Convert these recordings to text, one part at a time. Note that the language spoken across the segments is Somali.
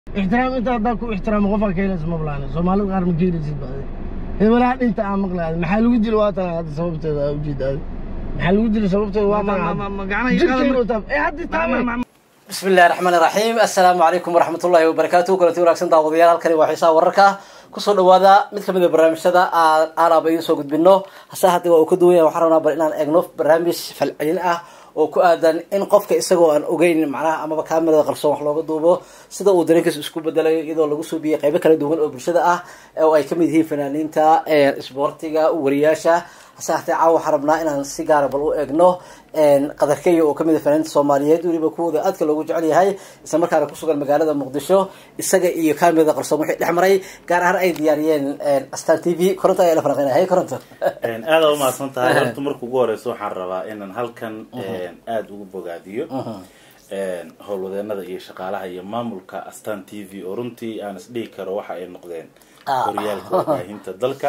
ixtiraam inta haddaa ku ixtiraamo qofaa ka helaysa mablaane soomaalida qaar ma ka helaysid baade hebelaha dhinta aan maqlaada maxaa lagu dilo waa tan hadda sababteeda aa ujeedaade maxaa lagu dilo sababteeda waa tan jirkaynu taab ee haddi taabay بسم الله الرحمن الرحيم السلام عليكم ورحمة الله وبركاته كلتي wanaagsan daawadayaal halkani waa xiisaha wararka kusoo dhawaada mid kamid a barnaamijyada aan aalaaba idiin soo gudbino hase haddii waa uu ka duwan yahay waxaan rabnaa bal inaan eegno barnaamij falcelin ah oo ku aadan in qofka isagoo aan ogeyn macnaha amaba kaamirada qarsoon wax looga duubo sida uu dareenkiisa isku bedelayo iyadoo lagu soo biyay qaybo kala duwan oo bulshada ah oo ay kamid yihiin fanaaniinta isboortiga wariyaasha hase haatee caawa waxaan rabnaa inaan si gaara bal u eegno qadarkeya oo kamid a fanaaniinta soomaaliyeed weliba kuwooda aadka loogu jecel yahay isla markaana kusugan magaalada muqdisho isaga iyo kaamirada qarsoon wixii dhex maray gaar ahaan ay diyaariyeen astan t v koronto ayaa la falanqeynaya hay koronto aada umahadsan tahay horta marka ugu horeysa waxaan rabaa inaan halkan aada ugu bogaadiyo howlwadeenada iyo shaqaalaha iyo maamulka astan t v oo runtii aan isdhihi karo waxa ay noqdeen horyaalka warbaahinta dalka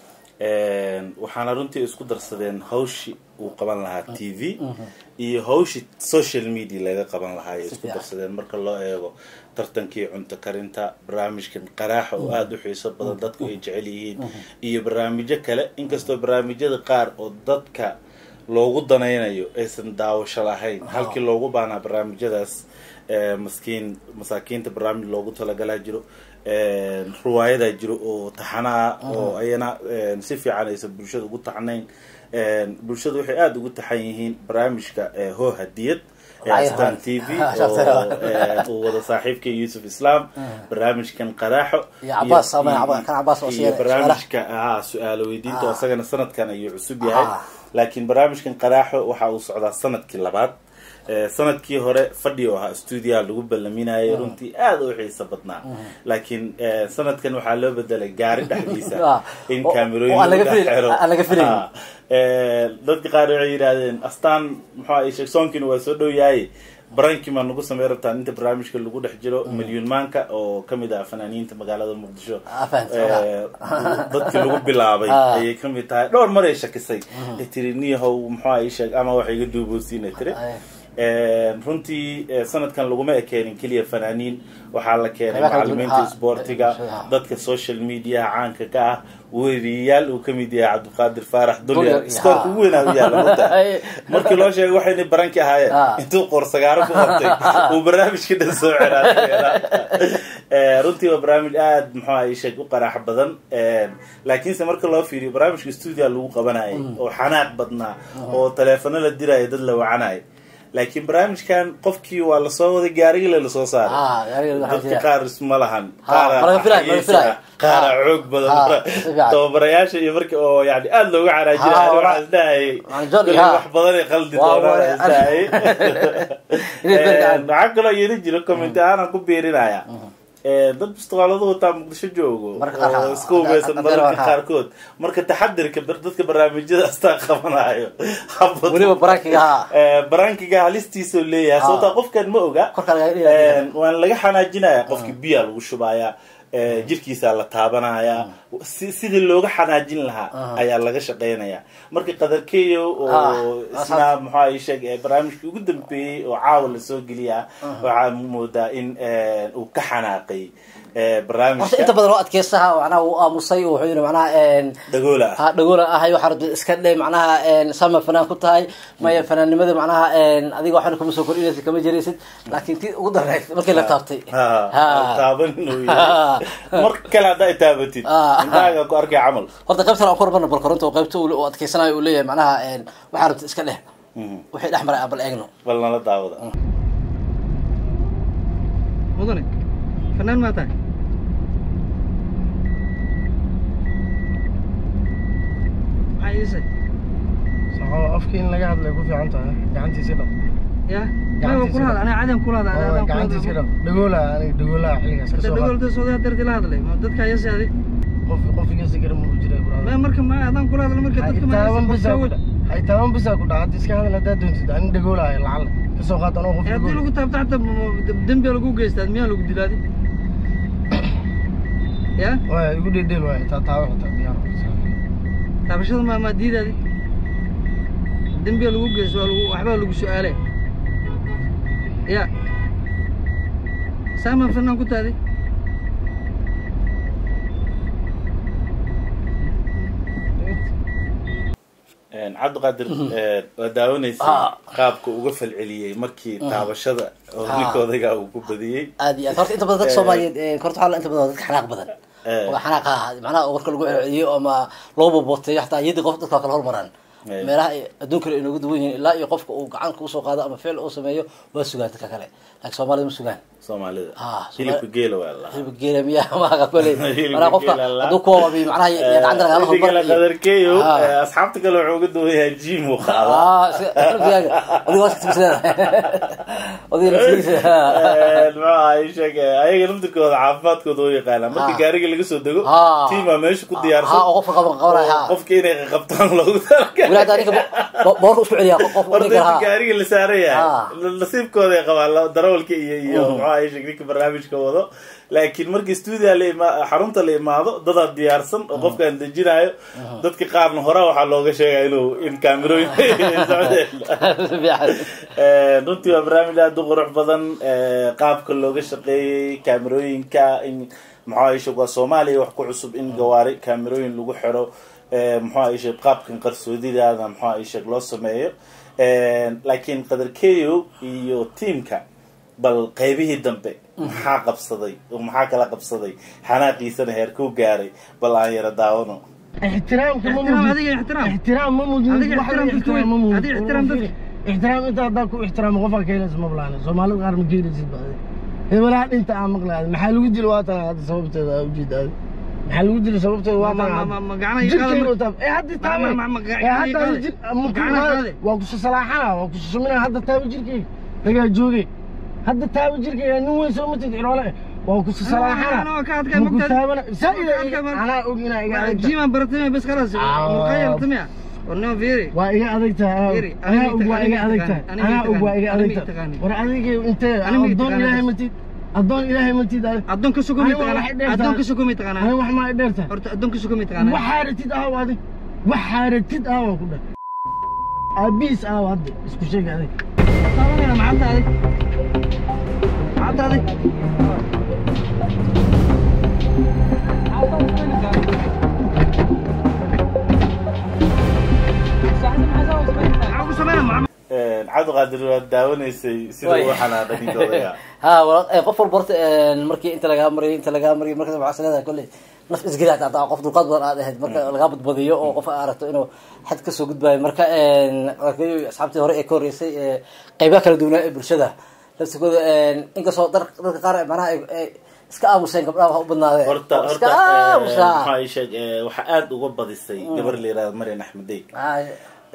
waxaana runtii isku darsadeen hawshi uu qaban lahaa t v iyo hawshi social media laga qaban lahaa ay isku darsadeen marka loo eego tartankii cunto karinta barnaamijkan qaraaxa oo aada u xiiso badan dadku ay jecel yihiin iyo barnaamijyo kale inkastoo barnaamijyada qaar oo dadka loogu danaynayo aysan daawasho lahayn halkii loogu baanaa barnaamijyadaas maskiin masaakiinta barnaamij loogu talagalaa jiro ruwaayadaa jiro oo taxanaa oo ayana si fiican aysan bulshada ugu taxnayn bulshada waxay aada ugu taxan yihiin barnaamijka hoo hadiyad astan t v uu wada saaxiibka yuusuf islam barnaamijkan qaraaxo iyo barnaamijka ha su-aalo weydiinta oo isagana sanadkan ayuu cusub yahay laakiin barnaamijkan qaraaxo waxa uu socdaa sanadkii labaad sanadkii hore fadhi oo ahaa stuudiyaha lagu ballaminayay runtii aada u xiiso badnaa laakiin sanadkan waxaa loo bedelay gaari dhexdiisa in kaamerooyin lagu xiro dadka qaar waxay yidhaahdeen astaan muxua sheegsoonkiina waa soo dhow yahay barankii maa nagu samey rabtaan inta barnaamijka lagu dhex jiro milyuun maanka oo kamid ah fanaaniinta magaalada muqdisho dadkii lagu bilaabay ayay kamid tahay dhowr mar ay shakisay ay tiri niyahow muxua sheeg ama waxa iga duuboosiina tiri runtii sanadkan laguma ekeenin keliya fanaaniin waxaa la keenay macalimiinta isboortiga dadka social mediaha caanka ka ah weriyayaal uu kamid yahay cabdiqaadir faarax dulyar iskoorka ugu weynaa u yaala mata markii loo sheegay waxayna baranki ahaayeen intuu qoorsagaaro ku qabtay uu barnaamijka dhan soo ceraa runtii waa barnaamij aada muxuu ay sheeg u qaraax badan laakiinse marka loo fiiriyo barnaamijka stuudia lagu qabanayay oo xanaaq badnaa oo taleefano la diraya dad la wacanay laakiin barnaamijkan qofkii waa lasoo waday gaarigile lasoo saaray dadka qaar isma lahan qaara xoog badan tababarayaasha iyo marki oo yani aada looga caraajinay waxaa isdhahayay wax badan ay qaldi doonaan isdhahayay waxaa kaloo yeeli jiro comment ahaan aan ku biirinaya dad bistoqaaladu wataa muqdisho joogo oo iska hubeysan mararka qaarkood marka taxadirka dadka barnaamijyada astaan qabanayo barankiga halistiisoo leeyahay sababtaa qofkan ma oga waan laga xanaajinaya qofki biya lagu shubaya jirkiisa la taabanaya sidii looga xanaajin lahaa ayaa laga shaqeynaya marka qadarkeyo oo isna muxua sheeg barnaamijkii ugu dambeeyey oo caawa lasoo geliya waxaa moodaa in uu ka xanaaqay barnaamijka inta badan oo adkeysaha macnaha uu aamusay wuxuu yidhi macnaha dhagoola ah dhagoola ahay waxaa rabta iska dhe macnaha sama fanaan ku tahay maya fanaannimada macnaha adiga waxna kuma soo kordhinaysid kama jiraysid laakiin tii ugu darreyd markii la taabtay taaban inuu yahay mar kale haddaa taabatid intaaga ku arkay camal horta qaybtan aan ku rabana bal koronta oo qaybta uu adkeysanayo uu leeyahay macnaha waxaa rabta iska dheh wixii dhex maray aan bal eegno bal nala daawada mudane fanaan maa tahay maxaa iisay saxoo afkii in laga hadlay ku fiican tahay gacantiisi dhab ya aniga kula hadla aniga cadan kula hadla adaan kula gacantiisi hadla dhab dhagoola aniga dhagoolaha xilligaas hada kasoo dagolda soodaa darti la hadlay ma dadka ayasi adi qof qof iga sigara ma jira ma marka ma adaan kula hadla marka dadka ma taaban bisaa ku hay taaban bisaa ku dhaca hadda iska hadal haddaad doontid ani dhagoolaha lacala kasoo qaad anoo qof haddii lagu taabto xataa dembi lagu geystaad miyaa lagu dilaadi ya waay igu dhedheel waay taa taaban xitaa diyaar taabashada ma ma diidaadi dembiga lagu geysto waa lagu waxbaa lagu su-aale ya saaman fanaan ku taaday cabdiqaadir waa daawanaysay Ah. qaabka uga falceliyey markii taabashada oo Ah. ninka odaygaa uu ku badiyey aad iyo aad horta inta badan dadka soomaaliyeed ee, horta waxaa la inta badan dadka xanaaq badan Eh. oo xanaaq ah macnaha warka lagu celceliyo ama loo boboteeyo xataa iyadii qof dadka kala hormaraan Eh. meelaha ay adduunka kale inoogu duwan yihiin ilaa iyo qofka uu gacan kusoo qaado ama ficil uu sameeyo waa sugaan dadka kale laakiin soomaalida ma sugaan soomaalida Ah, hilibka geela waa la hilibka geela miyaa maaha koley Hilibka manaa qofka geela la- hadduu kuwaabi macnaha iyo gacanta lagala hormar iyo- qadarkeeyo Ah. asxaabta kale wuxuu uga duwayaa jim uu qaada ah iska- qalbigaaga adiga waa iska tibisleedahay adiga naftigiisa muxuu ahay sheeg ayaga naftirkooda caafimaadkooda u yaqaanaa marka Ah. gaariga laga soo dego Ah. tiimaa meesha ku ha diyaarsan oo qofka qaban qabanaya ha qofka inay qabtaan loogu talagalay weli hadda ninka bo- boorka isku celiya qof horta ninka inta ha gaariga la saaran Ah. yahay nasiibkooda ay qabaan la- darawalka iyo iyo muxuu ahay sheeg ninka barnaamijka wado laakiin markii stuudia la ima xarunta la imaado dadaa diyaarsan oo qofkaan dejinayo dadka qaarna hore waxaa looga sheegaya inuu in kaamirooyin socdeen Eh, runtii waa barnaamij aada u qurux badan eh, qaabka looga shaqeeyey kaamirooyinka in muxuu ahay sheeg waa soomaaliya wax ku cusub in gawaari kaamirooyin lagu xiro eh, muxuu ahay sheeg qaabkan qarsoodidaada muxuu ahay sheeg loo sameeyo Eh, laakiin qadarkeyo iyo tiimka bal qaybihii dambe maxaa qabsaday oo maxaa kala qabsaday xanaaqiisana heerkuu gaaray bal aan yara daawano ixtiraamka ma ixtiraam mudin adiga ixtiraam ixtiraam ma mudin Adiga wax la ixtiraam dadka ixtiraam ma mudin adiga ixtiraam dadka. ixtiraam inta haddaa ku ixtiraamo qofaa ka helaysa ma balaana soomaalida qaar ma geelaysid ba adi hebelaha dhinta aan maqlaada maxaa lagu dila waa tahay hadda sababteeda aa ujeeda adi maxaa lagu dila sababteeda waa Ma- ma- tahay ma- ma- gacanaha iga jirkayga qaada. u taab ee hadda Ma- taabe ma- ma- ma- ee gacanaha hadda iga jir qaada. ma ku Gacanaha qaada qaada. waa kusa salaaxana waa kusa sumina hadda taabe jirkayga lagaa joogay hadda taabe jirkayga nin weyn soo matid ciroole waa kusa salaaxana Ana waa ka adkay ma ku mogtahay. taabana Waa ka saa'ida adkay mar- anaa og inaa iga adagta jimaan baratay bas khalaas Ah. muqayaltamiya warnimo fiiri waa iga adagtahay Yiri, anaa aniga og waa iga aniga adagtahay aniga anaa og waa iga aniga adagtahay taqaani. war adiga intee Aniga addoon taqaani. ilaahay matid addoon ilaahay matid adi addoonka sukumay Aniga waxay taqaanaa dheertahay. addoonka sukumay ani taqaanaa wax maa i dheertahay horta addoonka sukumay taqaanaa waxaa ratid ahaw adi waxaa ratid ahaw ku dhah aabihiis ahaw hadda isku sheeg adig taabanayna macanta adig macanta adig maxaa ku sameynaa macama cabdiqaadir waad daawanaysay sida Way. uu xanaaqay ninka odayga ha wala- eh, qof walba horta eh, markii inta lagaa mariyo inta lagaa mariyo marka waxaa leedahay kolley naf isgeli hataa hataa qof dulqaad badan aad ahayd marka lagaa badbadiyo oo qof aad aragto inuu xad kasoo gudbayo marka arkayo asxaabtii hore ee ka horreysay ee qeybaha kala duwanaa ee bulshada laftikooda inkastoo dar- dadka qaar macnaha ay- ay iska aamuseen gabdhaha waxa u badnaadeen horta oo iska horta eh, aamusaa maxaa ii sheeg eh, waxaa aada uga badisay gabar la yihahdo marian axmedey Ah,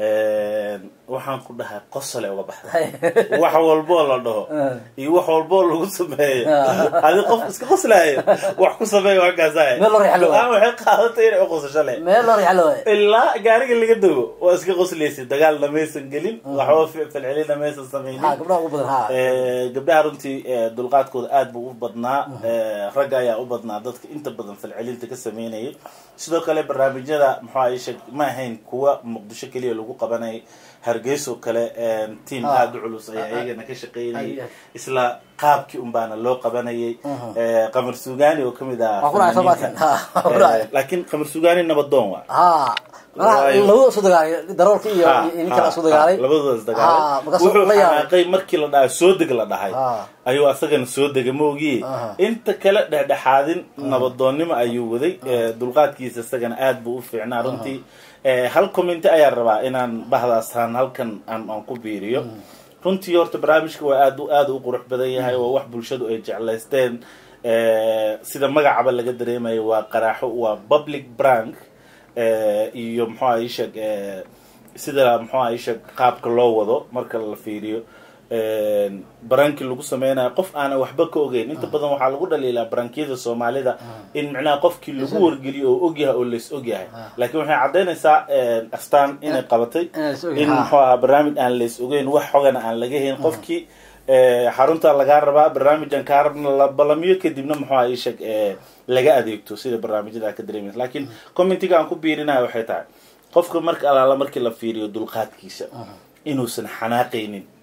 waxaan ku dhahay qosole uga baxday wax walboo la dhaho iyo wax walboo lagu sameeyo adi qof iska qoslaayo wax ku sameeyo wakaasahay Meel loo riixlo waay. go-aan waxay qaadatay inay uqosasho leh meel loo riixlo waay ilaa gaariga laga dego waa iska qoslaysa dagaalna maysan gelin waxba fi- falcelina maysan sameynin ha gabdhaha ugu badan ha Eh, gabdhaha runtii eh, dulqaadkooda aad buu u badnaa Eh, ragga ayaa u badnaa dadka inta badan falcelinta ka sameynayay sidoo kale barnaamijyada muxuu ahay sheeg ma ahayn kuwa muqdisho keliya lagu qabanay hargeyso kale eh, tiam Ah. aada u culus ayaa iyagana ka shaqeynayay Ay, ay. isla qaabkii unbaana loo qabanayay Eh, qamar sugaani oo kamid ah Waa ku dhacay fanaaniinta. Soomaaliya. Ha, waa ku dhacay. Eh, laakiin qamar sugaani nabadoon waa ha manaha Waayo. labada isku dagaalay daroolka iyo Ha, iyo ninka ha, isku dagaalay ha, labadooda is Ha, dagaalay markaasuu wuxuu la yaabay. xanaaqay markii la dhahay soo deg la dhahay Ha. ayuu asagana soo dega maogiye Aha. inta kale dhexdhexaadin nabadoonnimo ayuu waday Eh, dulqaadkiisa isagana aad buu u fiicnaa runtii Eh, hal commenti ayaan rabaa inaan bahdaasaan halkan aan aan ku biiriyo runtii horta barnaamijka waa aad u aad u qurux badan yahay waa wax bulshadu ay jeclaysteen Eh, sida magacaba laga dareemayo waa qaraaxo waa public brank Eh, iyo muxuu ahay sheeg eh, sida muxuu ahay sheeg qaabka loo wado marka la fiiriyo barankii lagu sameynayo qof aanan waxba ka ogeyn inta badan waxaa lagu dhaliilaa barankiyada soomaalida in micnaha qofkii lagu wargeliyo oo ogyahay oo lays ogyahay laakiin waxay caddaynaysaa astaan inay qabatay Inay is ogyahay. in muxuu ahaa barnaamij aan lays ogeyn wax xogana aan laga hayn qofkii eh, xarunta lagaa rabaa barnaamijaan kaa rabna la balamiyo kadibna muxuu ahaa ii sheeg eh, laga adeegto sida barnaamijyada ka dareemaysa laakiin commentiga aan ku biirinayo waxay tahay qofka marka alaala markii la fiiriyo dulqaadkiisa inuusan xanaaqaynin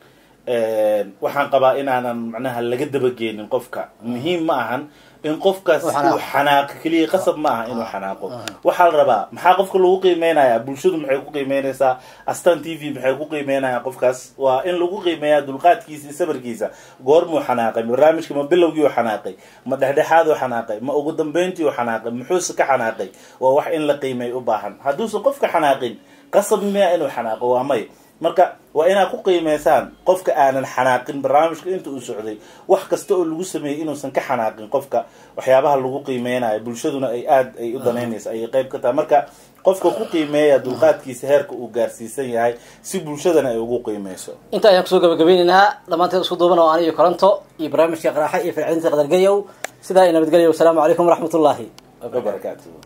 waxaan qabaa inaanan macnaha laga dabageenin qofka muhiim ma ahan in qofkaas Uu xanaaqo. uu xanaaqo keliya qasab ma aha inuu xanaaqo waxaa la rabaa maxaa qofka lagu qiimeynayaa bulshadu maxay ku qiimeynaysaa astan t v maxay ku qiimeynayaan qofkaas waa in lagu qiimeeyaa dulqaadkiisa iyo sabarkiisa goormuu xanaaqay barnaamijka ma bilowgii u xanaaqay ma dhexdhexaad u xanaaqay ma ugu dambeyntii u xanaaqay muxuuse ka xanaaqay waa wax in la qiimey u baahan hadduusan qofka xanaaqin qasab miya inuu xanaaqo waa may marka waa inaad ku qiimeysaan qofka aanan xanaaqin barnaamijka inta uu socday wax kasta oo lagu sameeyey inuusan ka xanaaqin qofka waxyaabaha lagu qiimeynayo bulshaduna ay aada ay u danaynayso ayay qayb ka tahay marka qofka ku qiimeeya dulqaadkiisa heerka uu gaarsiisan yahay si bulshadana ay ugu qiimeyso inta ayaan kusoo gabagabeynaynaa dhammaanteed isku duuban oo aniyo koranto iyo barnaamijka qaraaxa iyo fircinta qadargayow sidaa iyo nabadgelyo wasalaamu calaykum waraxmat ullaahi wabarakaatuhu